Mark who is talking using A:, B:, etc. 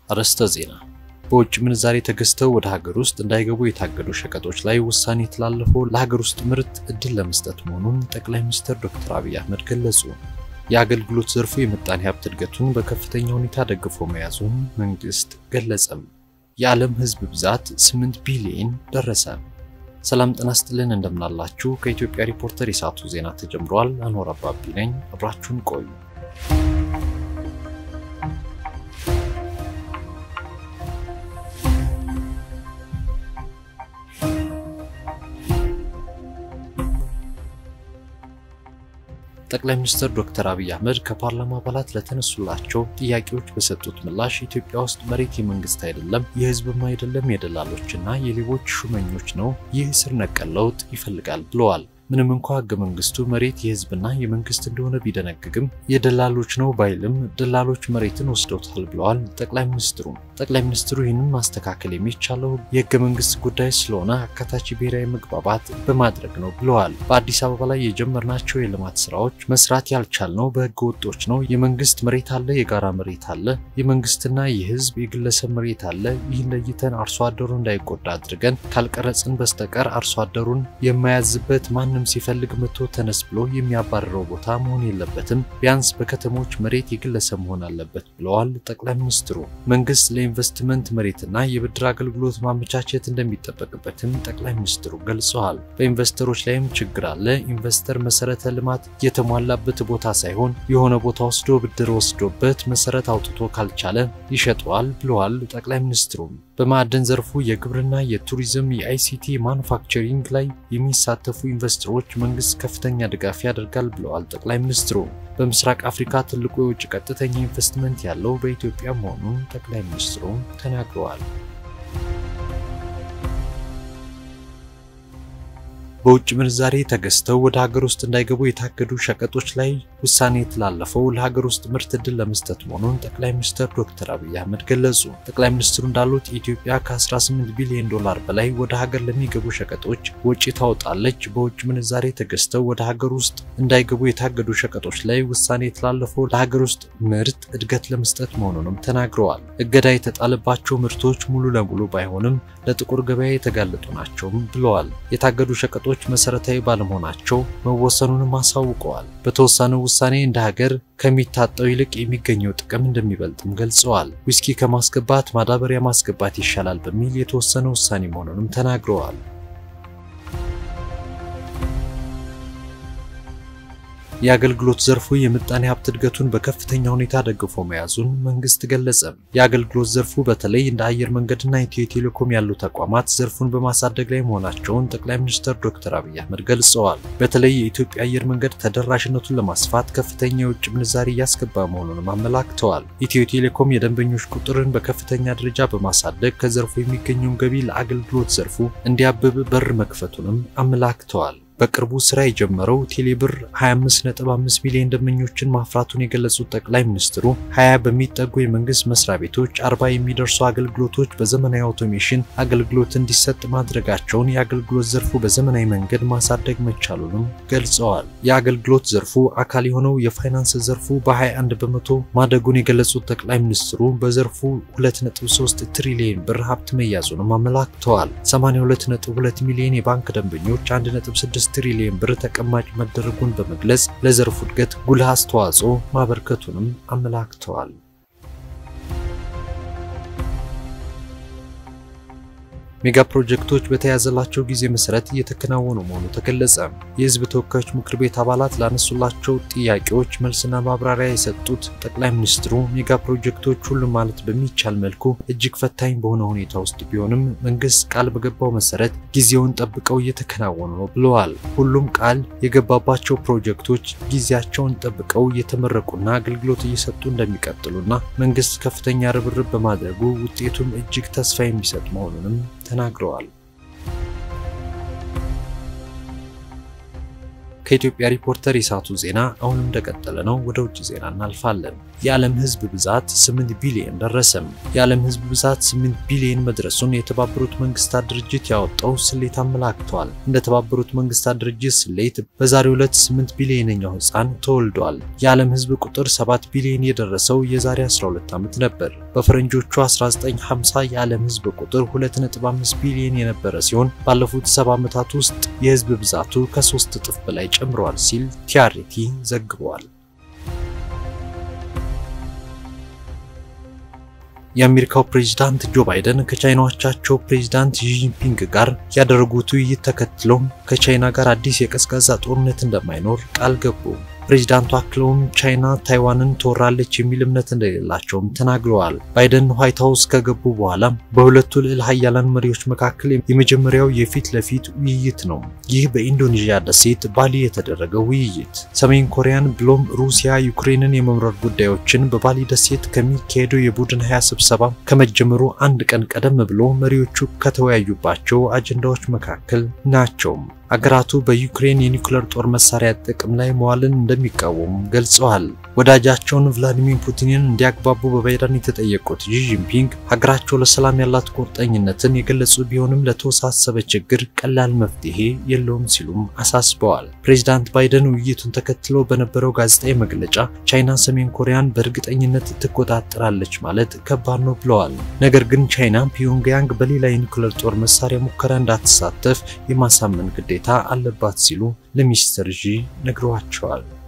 A: አርዕስተ ዜና። በውጭ ምንዛሬ ተገዝተው ወደ ሀገር ውስጥ እንዳይገቡ የታገዱ ሸቀጦች ላይ ውሳኔ የተላለፈው ለሀገር ውስጥ ምርት እድል ለመስጠት መሆኑን ጠቅላይ ሚኒስትር ዶክተር አብይ አህመድ ገለጹ። የአገልግሎት ዘርፉ የምጣኔ ሀብት እድገቱን በከፍተኛ ሁኔታ ደግፎ መያዙን መንግስት ገለጸም። የዓለም ሕዝብ ብዛት 8 ቢሊዮን ደረሰ። ሰላም ጤና ይስጥልን፣ እንደምናላችሁ። ከኢትዮጵያ ሪፖርተር የሰዓቱ ዜና ተጀምሯል። አንወር አባቢ ነኝ። አብራችሁን ቆዩ። ጠቅላይ ሚኒስትር ዶክተር አብይ አህመድ ከፓርላማ አባላት ለተነሱላቸው ጥያቄዎች በሰጡት ምላሽ ኢትዮጵያ ውስጥ መሬት የመንግስት አይደለም፣ የህዝብም አይደለም፣ የደላሎችና የሌቦች ሹመኞች ነው። ይህ ስር ነቀል ለውጥ ይፈልጋል ብለዋል። ምንም እንኳ ህገ መንግስቱ መሬት የህዝብና የመንግስት እንደሆነ ቢደነግግም የደላሎች ነው ባይልም ደላሎች መሬትን ወስደውታል ብለዋል ጠቅላይ ሚኒስትሩ። ጠቅላይ ሚኒስትሩ ይህንን ማስተካከል የሚቻለው የህገ መንግስት ጉዳይ ስለሆነ አካታች ብሔራዊ መግባባት በማድረግ ነው ብለዋል። በአዲስ አበባ ላይ የጀመርናቸው የልማት ስራዎች መስራት ያልቻልነው በህገ ወጦች ነው። የመንግስት መሬት አለ፣ የጋራ መሬት አለ፣ የመንግስትና የህዝብ የግለሰብ መሬት አለ። ይህን ለይተን አርሶ አደሩ እንዳይጎዳ አድርገን ካልቀረጽን በስተቀር አርሶ አደሩን የማያዝበት ማን ማንም ሲፈልግ መጥቶ ተነስ ብሎ የሚያባርረው ቦታ መሆን የለበትም። ቢያንስ በከተሞች መሬት የግለሰብ መሆን አለበት ብለዋል ጠቅላይ ሚኒስትሩ። መንግስት ለኢንቨስትመንት መሬትና የብድር አገልግሎት ማመቻቸት እንደሚጠበቅበትም ጠቅላይ ሚኒስትሩ ገልጸዋል። በኢንቨስተሮች ላይም ችግር አለ። ኢንቨስተር መሰረተ ልማት የተሟላበት ቦታ ሳይሆን የሆነ ቦታ ወስዶ ብድር ወስዶበት መሰረት አውጥቶ ካልቻለ ይሸጠዋል ብለዋል ጠቅላይ ሚኒስትሩ። በማዕድን ዘርፉ የግብርና፣ የቱሪዝም፣ የአይሲቲ ማኑፋክቸሪንግ ላይ የሚሳተፉ ኢንቨስተሮች መንግስት ከፍተኛ ድጋፍ ያደርጋል ብለዋል ጠቅላይ ሚኒስትሩ። በምስራቅ አፍሪካ ትልቁ የውጭ ቀጥተኛ ኢንቨስትመንት ያለው በኢትዮጵያ መሆኑን ጠቅላይ ሚኒስትሩ ተናግረዋል። በውጭ ምንዛሬ ተገዝተው ወደ ሀገር ውስጥ እንዳይገቡ የታገዱ ሸቀጦች ላይ ውሳኔ የተላለፈው ለሀገር ውስጥ ምርት እድል ለመስጠት መሆኑን ጠቅላይ ሚኒስትር ዶክተር አብይ አህመድ ገለጹ። ጠቅላይ ሚኒስትሩ እንዳሉት ኢትዮጵያ ከ18 ቢሊዮን ዶላር በላይ ወደ ሀገር ለሚገቡ ሸቀጦች ወጪ ታወጣለች። በውጭ ምንዛሬ ተገዝተው ወደ ሀገር ውስጥ እንዳይገቡ የታገዱ ሸቀጦች ላይ ውሳኔ የተላለፈው ለሀገር ውስጥ ምርት እድገት ለመስጠት መሆኑንም ተናግረዋል። እገዳ የተጣለባቸው ምርቶች ሙሉ ለሙሉ ባይሆንም ለጥቁር ገበያ የተጋለጡ ናቸውም ብለዋል። የታገዱ ሸቀጦች መሰረታዊ ባለመሆናቸው መወሰኑንም አሳውቀዋል። በተወሰነው ውሳኔ እንደ ሀገር ከሚታጠው ይልቅ የሚገኘው ጥቅም እንደሚበልጥም ገልጸዋል። ዊስኪ ከማስገባት ማዳበሪያ ማስገባት ይሻላል በሚል የተወሰነ ውሳኔ መሆኑንም ተናግረዋል። የአገልግሎት ዘርፉ የምጣኔ ሀብት እድገቱን በከፍተኛ ሁኔታ ደግፎ መያዙን መንግስት ገለጸ። የአገልግሎት ዘርፉ በተለይ እንደ አየር መንገድና ኢትዮ ቴሌኮም ያሉ ተቋማት ዘርፉን በማሳደግ ላይ መሆናቸውን ጠቅላይ ሚኒስትር ዶክተር አብይ አህመድ ገልጸዋል። በተለይ የኢትዮጵያ አየር መንገድ ተደራሽነቱን ለማስፋት ከፍተኛ የውጭ ምንዛሪ እያስገባ መሆኑንም አመላክተዋል። ኢትዮ ቴሌኮም የደንበኞች ቁጥርን በከፍተኛ ደረጃ በማሳደግ ከዘርፉ የሚገኘውን ገቢ ለአገልግሎት ዘርፉ እንዲያብብ በር መክፈቱንም አመላክተዋል። በቅርቡ ስራ የጀመረው ቴሌብር 25.5 ሚሊዮን ደንበኞችን ማፍራቱን የገለጹት ጠቅላይ ሚኒስትሩ 20 በሚጠጉ የመንግስት መስሪያ ቤቶች 40 የሚደርሱ አገልግሎቶች በዘመናዊ አውቶሜሽን አገልግሎት እንዲሰጥ ማድረጋቸውን የአገልግሎት ዘርፉ በዘመናዊ መንገድ ማሳደግ መቻሉንም ገልጸዋል። የአገልግሎት ዘርፉ አካል የሆነው የፋይናንስ ዘርፉ በ21 በመቶ ማደጉን የገለጹት ጠቅላይ ሚኒስትሩ በዘርፉ 2.3 ትሪሊዮን ብር ሀብት መያዙንም አመላክተዋል። 82.2 ሚሊዮን የባንክ ደንበኞች 1.6 ትሪሊዮን ብር ተቀማጭ መደረጉን በመግለጽ ለዘርፉ እድገት ጉልህ አስተዋጽኦ ማበርከቱንም አመላክተዋል። ሜጋ ፕሮጀክቶች በተያዘላቸው ጊዜ መሰረት እየተከናወኑ መሆኑ ተገለጸ። የህዝብ ተወካዮች ምክር ቤት አባላት ላነሱላቸው ጥያቄዎች መልስና ማብራሪያ የሰጡት ጠቅላይ ሚኒስትሩ ሜጋ ፕሮጀክቶች ሁሉም ማለት በሚቻል መልኩ እጅግ ፈታኝ በሆነ ሁኔታ ውስጥ ቢሆንም መንግስት ቃል በገባው መሰረት ጊዜውን ጠብቀው እየተከናወኑ ነው ብለዋል። ሁሉም ቃል የገባባቸው ፕሮጀክቶች ጊዜያቸውን ጠብቀው እየተመረቁና አገልግሎት እየሰጡ እንደሚቀጥሉና መንግስት ከፍተኛ ርብርብ በማድረጉ ውጤቱም እጅግ ተስፋ የሚሰጥ መሆኑንም ተናግረዋል። ከኢትዮጵያ ሪፖርተር የሰዓቱ ዜና አሁንም እንደቀጠለ ነው። ወደ ውጭ ዜና እናልፋለን። የዓለም ሕዝብ ብዛት 8 ቢሊዮን ደረሰም። የዓለም ሕዝብ ብዛት 8 ቢሊዮን መድረሱን የተባበሩት መንግስታት ድርጅት ያወጣው ስሌት አመላክቷል። እንደ ተባበሩት መንግስታት ድርጅት ስሌት በዛሬው ዕለት 8 ቢሊዮነኛው ሕፃን ተወልዷል። የዓለም ሕዝብ ቁጥር 7 ቢሊዮን የደረሰው የዛሬ 12 ዓመት ነበር። በፈረንጆቹ 1950 የዓለም ሕዝብ ቁጥር 2.5 ቢሊዮን የነበረ ሲሆን ባለፉት 70 ዓመታት ውስጥ የሕዝብ ብዛቱ ከሶስት እጥፍ በላይ ጨምሯል ሲል ቲአርቲ ዘግቧል። የአሜሪካው ፕሬዝዳንት ጆ ባይደን ከቻይናዎቻቸው ፕሬዝዳንት ሺ ጂንፒንግ ጋር ያደረጉት ውይይት ተከትሎ ከቻይና ጋር አዲስ የቀዝቃዛ ጦርነት እንደማይኖር ቃል ገቡ። ፕሬዚዳንቱ አክለውም ቻይና ታይዋንን ትወራለች የሚል እምነት እንደሌላቸውም ተናግረዋል። ባይደን ዋይት ሀውስ ከገቡ በኋላ በሁለቱ ልዕለ ሀያላን መሪዎች መካከል የመጀመሪያው የፊት ለፊት ውይይት ነው። ይህ በኢንዶኔዥያ ደሴት ባሊ የተደረገው ውይይት ሰሜን ኮሪያን ብሎም ሩሲያ ዩክሬንን የመምረር ጉዳዮችን በባሊ ደሴት ከሚካሄደው የቡድን ሀያ ስብሰባ ከመጀመሩ አንድ ቀን ቀደም ብሎ መሪዎቹ ከተወያዩባቸው አጀንዳዎች መካከል ናቸው። አገራቱ በዩክሬን የኒውክሌር ጦር መሳሪያ ጥቅም ላይ መዋልን እንደሚቃወሙ ገልጸዋል። ወዳጃቸውን ቭላዲሚር ፑቲንን እንዲያግባቡ በባይደን የተጠየቁት ሺ ጂንፒንግ ሀገራቸው ለሰላም ያላት ቁርጠኝነትን የገለጹ ቢሆንም ለተወሳሰበ ችግር ቀላል መፍትሄ የለውም ሲሉም አሳስበዋል። ፕሬዚዳንት ባይደን ውይይቱን ተከትሎ በነበረው ጋዜጣዊ መግለጫ ቻይና ሰሜን ኮሪያን በእርግጠኝነት ትቆጣጠራለች ማለት ከባድ ነው ብለዋል። ነገር ግን ቻይና ፒዮንግያንግ በሌላ የኒውክሌር ጦር መሳሪያ ሙከራ እንዳትሳተፍ የማሳመን ግዴታ አለባት ሲሉ ለሚስተር ዢ ነግረዋቸዋል።